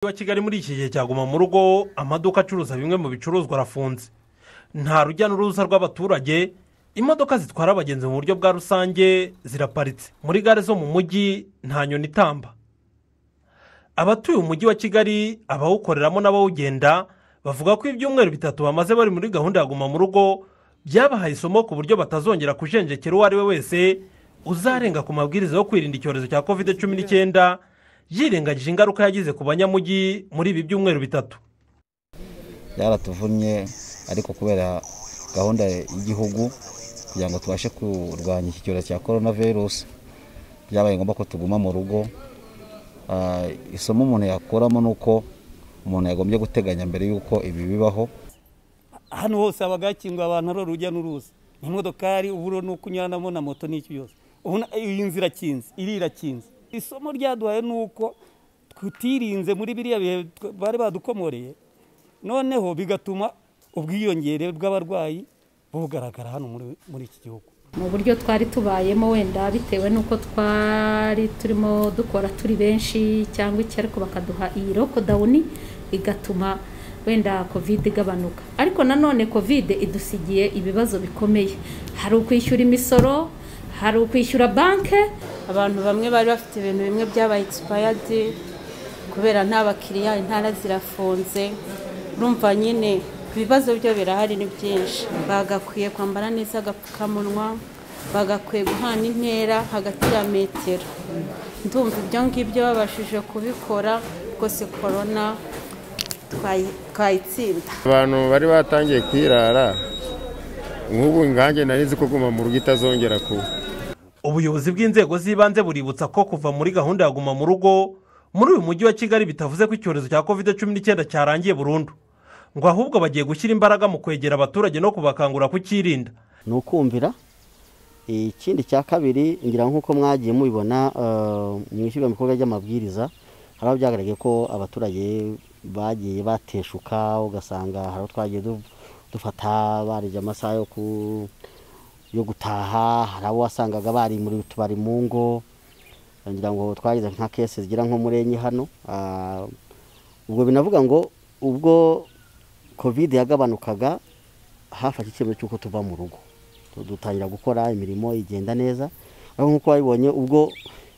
wa kigali muri iki gihe cyaguma mu rugo amaduka acuruza bimwe mu bicuruzwa arafunze nta rujya n'uruza rw'abaturage imodoka zitwara abagenzi mu buryo bwa rusange ziraparitse muri gare zo mu mujyi nta nyoni itamba abatuye umujyi wa kigali abawukoreramo n'abawugenda bavuga ko ibyumweru bitatu bamaze bari muri gahunda ya guma mu rugo byabahaye isomo ku buryo batazongera kujenjekera uwo ari we wese uzarenga ku mabwiriza yo kwirinda icyorezo cya kovide cumi n'icyenda yirengagije ingaruka yagize ku banyamujyi muri ibi byumweru bitatu byaratuvunnye ariko kubera gahunda y'igihugu kugira ngo tubashe kurwanya iki cyorezo cya korona virusi byabaye ngombwa ko tuguma mu rugo Ah, isomo umuntu yakuramo ni uko umuntu yagombye guteganya mbere y'uko ibi bibaho hano hose haba hakinguye abantu ari urujya n'uruza n'imodokari uburo n'uko unyuranamo na moto n'icyo yose Ubu na- iyi nzu irakinze iri irakinze isomo ryaduhaye ni uko tutirinze muri biriya bihe tw- bari badukomoreye noneho bigatuma ubwiyongere bw'abarwayi bugaragara hano muri- muri iki gihugu mu buryo twari tubayemo wenda bitewe n'uko twari turimo dukora turi benshi cyangwa iki ariko bakaduha iyi lokodawuni igatuma wenda kovide igabanuka ariko nanone kovide idusigiye ibibazo bikomeye hari ukwishyura imisoro hari ukwishyura banki abantu bamwe bari bafite ibintu bimwe byabaye egisipayadi kubera nta bakiriya intara zirafunze urumva nyine ibibazo byo birahari ni byinshi bagakwiye kwambara neza agapfukamunwa bagakwiye guhana intera hagati ya metero ndumva ibyo ngibyo babashije kubikora rwose korona twayi- twayitsinda abantu bari batangiye kwirara nk'ubu ngange nari nzi ko guma mu rugo itazongera kuba ubuyobozi bw'inzego z'ibanze buributsa ko kuva muri gahunda ya guma mu rugo muri uyu mujyi wa kigali bitavuze ko icyorezo cya kovide cumi n'icyenda cyarangiye burundu ngo ahubwo bagiye gushyira imbaraga mu kwegera abaturage no kubakangura kucyirinda ni ukumvira ikindi cya kabiri ngira ngo nk'uko mwagiye mubibona eh, mu ishyirwa mu bikorwa ry'amabwiriza hari aho byagaragaye ko abaturage bagiye bateshuka ugasanga hari aho twagiye du- dufata barije amasaha yo ku- yo gutaha hari abo wasangaga bari muri tubari mu ngo ngira ngo twagize nka kese zigira nko muri enye hano ah, ubwo binavuga ngo ubwo kovide yagabanukaga hafashe icyemezo cy'uko tuva mu rugo Tu- dutangira gukora imirimo igenda neza aho nk'uko wabibonye ubwo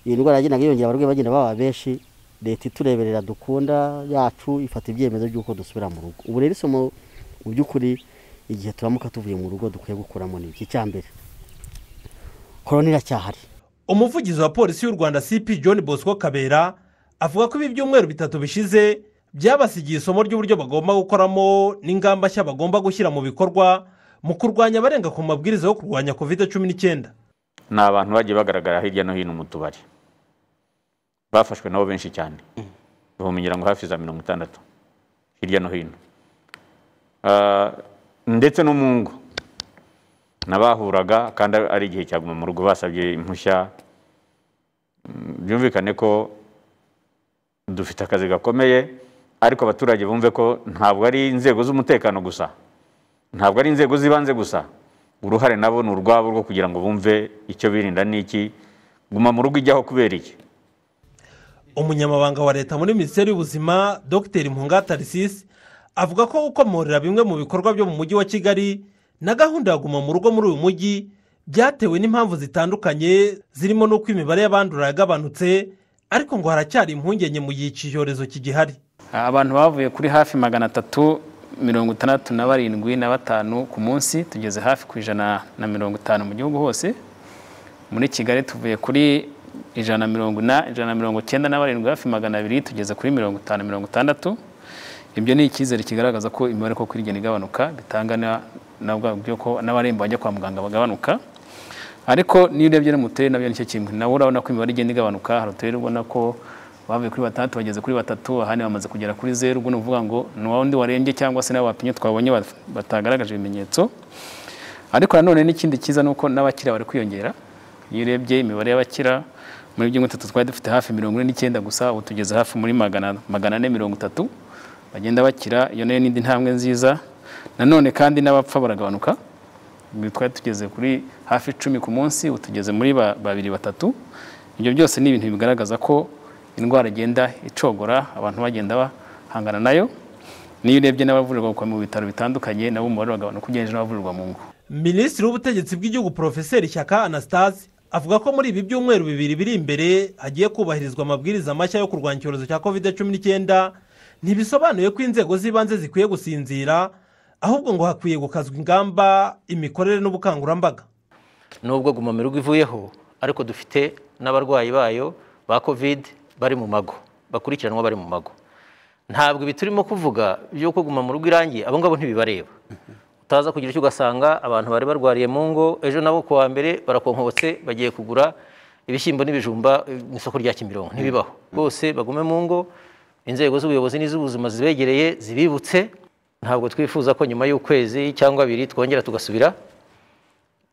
iyi ndwara yagendaga yiyongera abarwayi bagenda baba benshi leta itureberera dukunda yacu ifata ibyemezo by'uko dusubira mu rugo ubu rero isomo mu by'ukuri igihe turamuka tuvuye mu rugo dukwiye gukuramo ni iki icya mbere korona iracyahari umuvugizi wa polisi y'u rwanda cp john bosco kabera avuga ko ibi byumweru bitatu bishize byabasigiye isomo ry'uburyo bagomba gukoramo n'ingamba nshya bagomba gushyira mu bikorwa mu kurwanya abarenga ku mabwiriza yo kurwanya kovide cumi n'icyenda ni abantu bagiye bagaragara hirya no hino mu tubari bafashwe nabo benshi cyane ubumenyera ngo hafi za mirongo itandatu hirya no hino Ah, ndetse no mu ngo n'abahuraga kandi ari igihe cyaguma mu rugo basabye impushya Mm, byumvikane ko dufite akazi gakomeye ariko abaturage bumve ko ntabwo ari inzego z'umutekano gusa ntabwo ari inzego z'ibanze gusa uruhare nabo ni urwabo rwo kugira ngo bumve icyo birinda n'iki guma mu rugo ijyaho kubera iki umunyamabanga wa leta muri minisiteri y'ubuzima dr mpunga tarisisi avuga ko gukomorera bimwe mu bikorwa byo mu mujyi wa kigali na gahunda ya guma mu rugo muri uyu mujyi byatewe n'impamvu zitandukanye zirimo n'uko imibare y'abandura yagabanutse ariko ngo haracyari impungenge mu gihe iki cyorezo kigihari abantu bavuye kuri hafi magana atatu mirongo itandatu na barindwi na batanu ku munsi tugeze hafi ku ijana na mirongo itanu mu gihugu hose muri kigali tuvuye kuri ijana na mirongo ina- ijana na mirongo icyenda na barindwi hafi magana abiri tugeze kuri mirongo itanu mirongo itandatu ibyo ni icyizere kigaragaza ko imibare koko irigenda igabanuka bitanga na- na bwa buryo ko n'abarembo bajya kwa muganga bagabanuka ariko niyo urebye no mu turere nabyo nicyo kimwe nawe urabona ko imibare igenda igabanuka hari uturere ubona ko bavuye kuri batandatu bageze kuri batatu ahandi bamaze kugera kuri zeru ubwo ni ukuvuga ngo ni wa wundi warembye cyangwa se n'abo bapimye twabonye bat- batagaragaje ibimenyetso ariko nanone n'ikindi cyiza ni uko n'abakira bari kwiyongera iyo urebye imibare y'abakira muri byumwe bitatu twari dufite hafi mirongo ine n'icyenda gusa ubu tugeze hafi muri magana magana ane mirongo itatu bagenda bakira iyo nayo n'indi ntambwe nziza nanone kandi n'abapfa baragabanuka Ibi twari tugeze kuri hafi icumi ku munsi ubu tugeze muri ba- babiri batatu ibyo byose ni ibintu bigaragaza ko indwara igenda icogora abantu bagenda bahangana nayo niyo urebye n'abavurirwa mu bitaro bitandukanye nabo umubare uragabanuka ugereranyije n'abavurirwa mu ngo minisitiri w'ubutegetsi bw'igihugu porofeseri shyaka anastase avuga ko muri ibi byumweru bibiri biri imbere hagiye kubahirizwa amabwiriza mashya yo kurwanya icyorezo cya kovide cumi n'icyenda ntibisobanuye ko inzego z'ibanze zikwiye gusinzira ahubwo ngo hakwiye gukazwa ingamba imikorere n'ubukangurambaga nubwo guma mu rugo ivuyeho ariko dufite n'abarwayi bayo ba kovide bari mu mago bakurikiranwa bari mu mago ntabwo ibi turimo kuvuga by'uko guma mu rugo irangiye abo ngabo ntibibareba utaza kugira icyo ugasanga abantu bari barwariye mu ngo ejo nabo ku wa mbere barakonkobotse bagiye kugura ibishyimbo n'ibijumba eh, mu isoko rya kimironko ntibibaho bose bagume mu ngo inzego z'ubuyobozi n'iz'ubuzima zibegereye zibibutse ntabwo twifuza ko nyuma y'ukwezi cyangwa abiri twongera tugasubira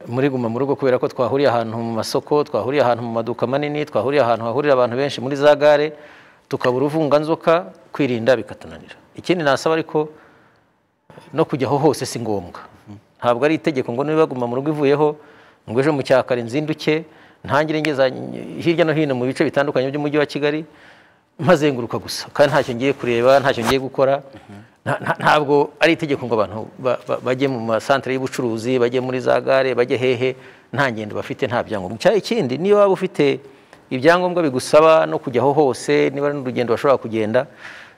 muri guma mu rugo kubera ko twahuriye ahantu mu masoko twahuriye ahantu mu maduka manini twahuriye ahantu hahurira abantu benshi muri za gare tukabura uvunganzoka kwirinda bikatunanira ikindi nasaba ariko no kujyaho hose si ngombwa ntabwo ari itegeko ngo niba guma mu rugo ivuyeho ngo ejo mu cyakare nzinduke ntangire ngeza hirya no hino mu bice bitandukanye by'umujyi wa kigali mpazenguruka gusa kandi ntacyo ngiye kureba ntacyo ngiye gukora Nta- nta- ntabwo ari itegeko ngo abantu ba- ba- bajye mu masantere y'ubucuruzi bajye muri za gare bajye hehe nta ngendo bafite nta byangombwa Cya- ikindi niyo waba ufite ibyangombwa bigusaba no kujyaho hose niba ari n'urugendo bashobora kugenda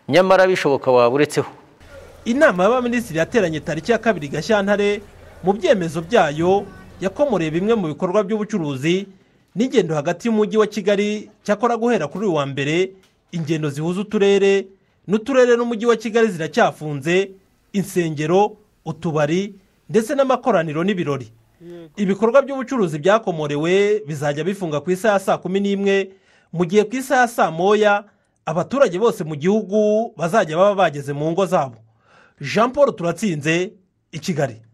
nyamara bishoboka waba uretseho inama y'abaminisitiri yateranye tariki ya kabiri gashyantare mu byemezo byayo yakomoreye bimwe mu bikorwa by'ubucuruzi n'ingendo hagati y'umujyi wa kigali cyakora guhera kuri uyu wa mbere ingendo zihuza uturere n'uturere n'umujyi wa kigali ziracyafunze insengero utubari ndetse n'amakoraniro n'ibirori ibikorwa by'ubucuruzi byakomorewe bizajya bifunga ku isaha ya saa kumi n'imwe mu gihe ku isaha ya saa moya abaturage bose mu gihugu bazajya baba bageze mu ngo zabo jean paul turatsinze i kigali